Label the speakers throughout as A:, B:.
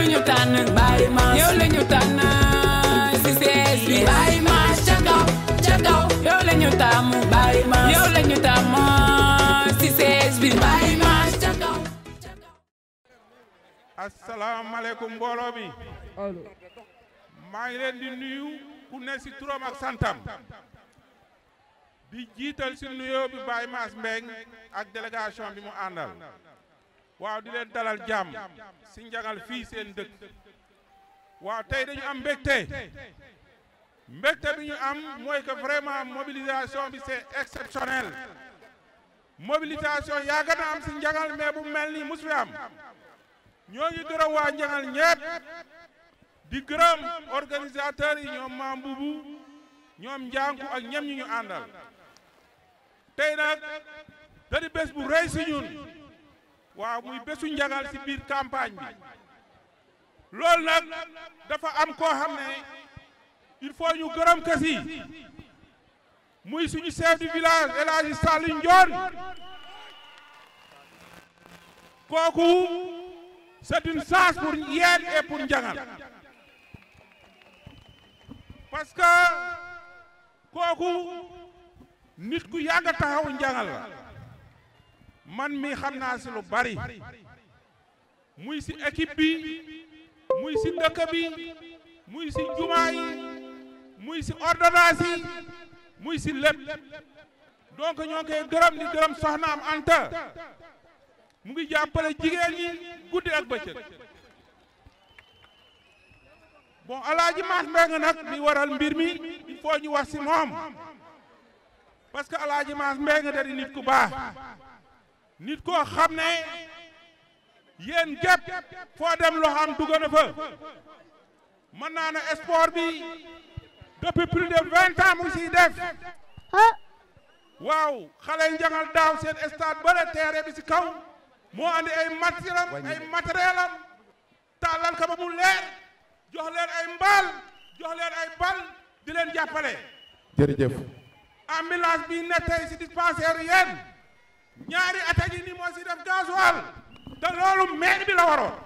A: ñu tànn Baye Mass yow la ñu tànn si sees bi Baye Mass ca kaw ca kaw yow la ñu tàmm Baye Mass yow la ñu tàmm si sees bi Baye Mass ca kaw ca kaw
B: asalaamaaleykum mbooloo mi maa ngi leen di nuyu ku ne si turam ak santam di jiital si nuyoo bi Baye Mass Mbeng ak délégation bi mu àndal waaw di leen dalal jàmm si njagal fii seen dëkk waaw tey dañu am mbégte mbégte bi ñu am mooy que vraiment mobilisation bi c'est exceptionnel mobilisation yàgg na am si njagal mais bu mel ni musu fi am ñoo ngi gërëm waa njangal ñépp di gërëm organisateurs yi ñoom maam bubu ñoom njànku ak ñem ñi ñu àndal tey nag da di bés bu rëy si ñun waaw muy bésu njangal si biir campagne bi loolu nag dafa am koo xam ne il faut ñu gërëm kasi muy suñu chef du village El Hadji Saliou Ndione kooku c'est une chance pour yéen et pour njangal parce que kooku nit ku yàgg a taxaw njangal la man mi xam naa si lu bari muy si équipe bi muy si dëkk bi muy si jumaa yi muy si ordonnance yi muy si lépp donc ñoo ngi koy gërëm di gërëm soxnaam Anta mu ngi jàppale jigéen ñi guddi ak bëccëg bon alaaji Mass Mbeng nag mi waral mbir mi il faut ñu wax si moom parce que alaaji Mass Mbeng da di nit ku baax nit koo xam ne yéen gépp foo dem loo xam dugg na fa mën naa ne sport bi depuis plus de vingt ans mu ngi siy def waaw xale njangal daaw seen stade bëre terrain bi si kaw moo andi ay matériel am ay matériel am tàllal ka ba mu leer jox leen ay mbaal jox leen ay bal di leen jàppale
C: jërëjëf
B: ambulance bi ne tey si dispensaire yéen ñaari at a ngi ni moo si def gasoil te loolu maire bi la waroon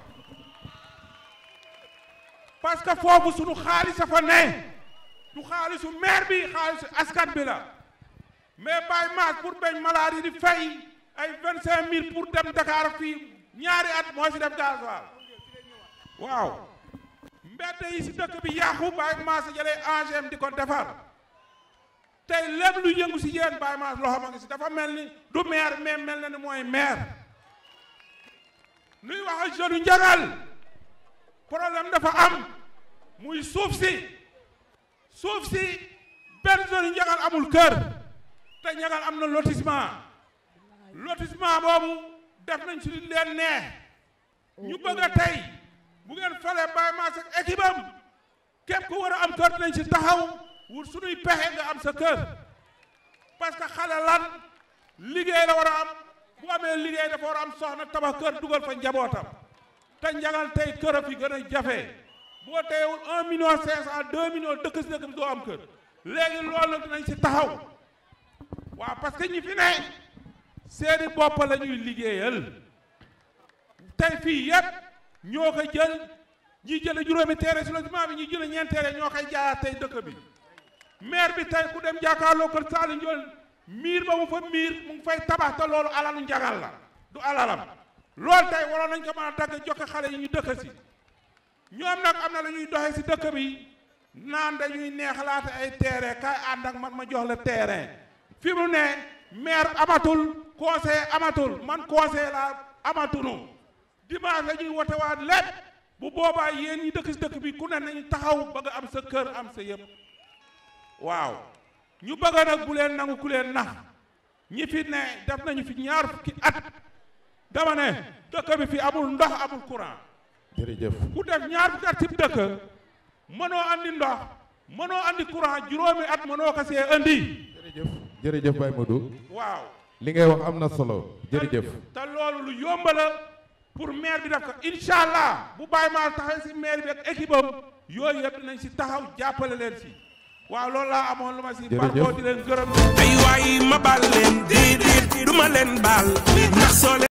B: parce que foofu sunu xaalis a fa ne du xaalisu maire bi xaalisu askan bi la mais Baye Mass pour bañ maladie di fay ay vingt cinq mille pour dem Dakar fii ñaari at moo si def gasoil waaw mbedd yi si dëkk bi yàqu Baye Mass jëlee engem di ko defar tey lépp lu yëngu si yéen Baye Mass loxo ma ngi si dafa mel ni du maire mais mel na ni mooy maire nuy wax ak jeune njagal problème dafa am muy suuf si suuf si benn jeune njagal amul kër te njagal am na lotissement lotissement boobu def nañ si leen neex ñu bëgg a tey bu ngeen falee Baye Mass ak équipe am képp ku war a am kër dinañ si taxaw wut suñuy pexe nga am sa kër parce que xale lan liggéey la war a am bu amee liggéey dafa war a am soxna tabax kër dugal fa njabootam te njagal tey kër a fi gën a jafe boo teewul un million cinq cent deux millions dëkk si dëkk bi doo am kër léegi loolu nag dinañ si taxaw waaw parce que ñi fi ne seeni bopp la ñuy liggéeyal tey fii yépp ñoo ko jël ñi jële juróomi teere si lotissement bi ñi jële ñeent teere ñoo koy jaayaat tey dëkk bi maire bi tey ku dem jàkkaarloo kër Saliou Ndione miir ba mu fa miir mu ngi fay tabax te loolu alalu njagal la du alalam loolu tey waroon nañ ko mën a dagg joxe xale yi ñu dëkk si ñoom nag am na la ñuy doxee si dëkk bi naan dañuy neexalaate ay terrain kay ànd ak man ma jox la terrain fi mu ne maire amatul conseil amatul man conseil la amatunu dimanche la ñuy wote waat lépp bu boobaa yéen ñi dëkk si dëkk bi ku ne nañu taxaw bëgg am sa kër am sa yëpp waaw ñu bëgg nag bu leen nangu ku leen nax ñi fi ne def nañu fi ñaar fukki at dama ne dëkk bi fi amul ndox amul courant
C: jërëjëf
B: ku def ñaar fukki at ci dëkk mënoo andi ndox mënoo andi courant juróomi at mënoo ko see andi
C: jërëjëf jërëjëf Baye Modou
B: waaw
C: li ngay wax am na solo jërëjëf
B: te loolu lu yomb la pour maire bi def ko incha allah bu Baye Mass taxawee si maire bi ak équipe am yooyu yëpp dinañ si taxaw jàppale leen si waaw loolu laa amoon lu ma si
C: Jërëjëf.
B: baaxoo di leen gërëm
D: ay waay ma baal leen déedéet du ma leen baal ndax soo leen